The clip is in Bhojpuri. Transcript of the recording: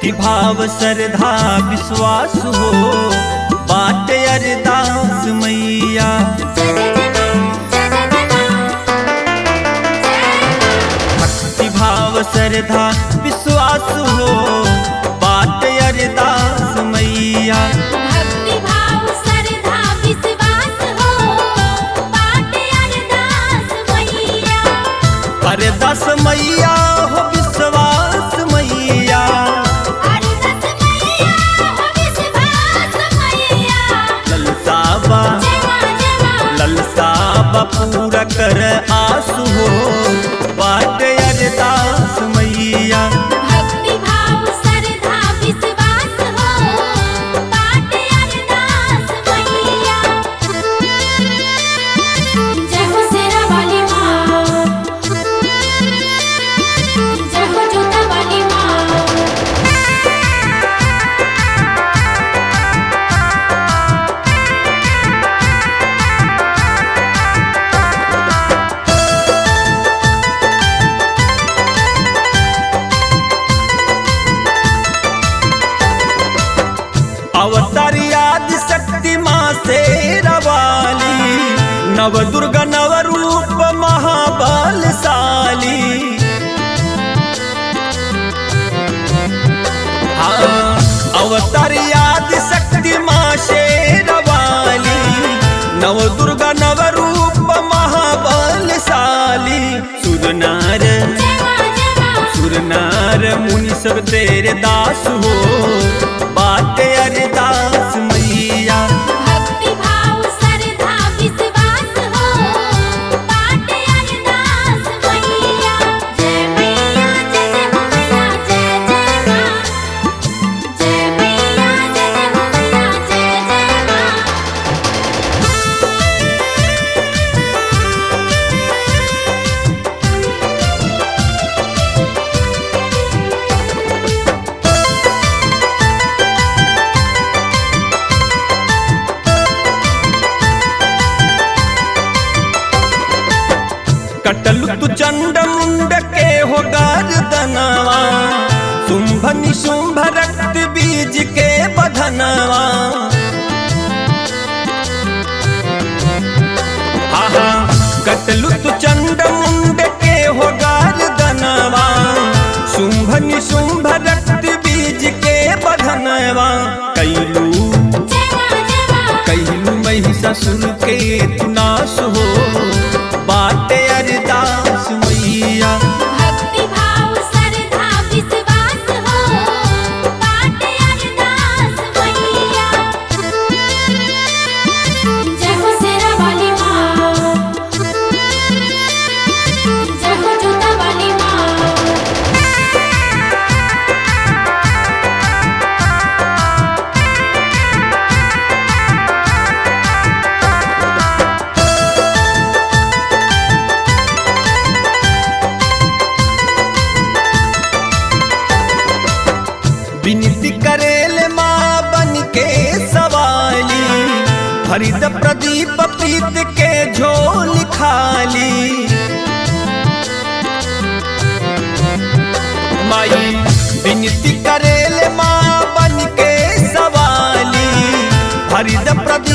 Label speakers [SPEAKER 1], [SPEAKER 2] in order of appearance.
[SPEAKER 1] भक्ति भाव श्रद्धा विश्वास हो बाट अरदास मैया भक्ति भाव श्रद्धा विश्वास हो बाट अरदास मैया
[SPEAKER 2] भक्ति भाव श्रद्धा विश्वास हो बाटे अरदास मैया
[SPEAKER 1] अरदास मैया हो विश्वास मैया
[SPEAKER 2] अरदास मैया हो विश्वास मैया
[SPEAKER 1] ललसाबा
[SPEAKER 2] जमा जमा
[SPEAKER 1] ललसाबा पूरा कर आसु हो बाट अरदास मैया
[SPEAKER 2] भक्ति भाव श्रद्धा विश्वास हो बाटे अरदास मैया जय हो शेरा वाली माँ जय हो जोता वाली माँ
[SPEAKER 1] अवतार आदि शक्ति माँ से रवाली नव दुर्गा नव रूप महाबलशाली हाँ, अवतार आदि शक्ति माँ से रवाली नव दुर्गा नव रूप महाबलशाली सुरनार
[SPEAKER 2] जमा जमा
[SPEAKER 1] सुरनार मुनि सब तेरे दास हो बाटे अरदास मैया
[SPEAKER 2] भक्ति भाव श्रद्धा विश्वास हो बाटे अरदास मैया जय मैया जय जय हो मैया जय जय माँ जय मैया जय जय हो मैया जय जय माँ
[SPEAKER 1] कटलु तु चंड मुंड के हो गर्दनवा शुंभ निशुंभ रक्त बीज के बधनवा आहा कटलु तु चंड मुंड के हो गर्दनवा शुंभ निशुंभ रक्त बीज के बधनवा कैलू
[SPEAKER 2] जमा जमा
[SPEAKER 1] कैलू महिषासुर के तू नाश हो बाटे अरदास मैया
[SPEAKER 2] भक्ति भाव श्रद्धा विश्वास हो बाटे अरदास मैया जय हो शेरा वाली माँ जय हो जोता वाली माँ
[SPEAKER 1] विनती करेल माँ बन के सवाली हरित प्रदीप प्रीत के झोल खाली माई विनती करेल माँ बन के सवाली हरित प्रदीप